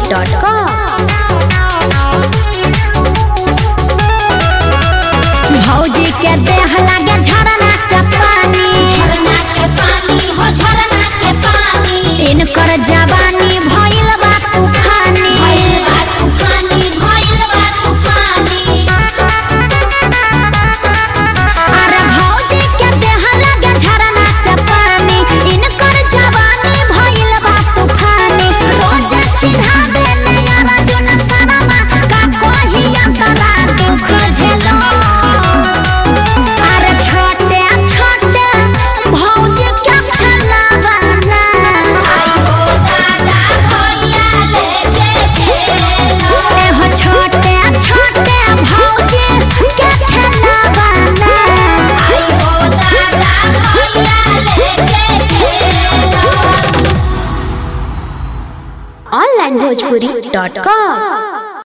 भौजी के देह लागे झरना के पानी झरना के पानी हो झरना के पानी इनकर जवानी भइल बा तूफानी भइल बा तूफानी भइल बा तूफानी अरे भौजी के देह लागे झरना के पानी इनकर जवानी भइल बा तूफानी रोज चिढ़ा देले यारा जुन सनमा का कोही अंतरा दुख झेलो अरे छोटे छोटे भौजी के फलावाना आई हो दादा भैया लेके चलो एहो छोटे छोटे भौजी के फलावाना आई हो दादा भैया लेके चलो ऑनलाइन भोजपुरी डॉट कॉम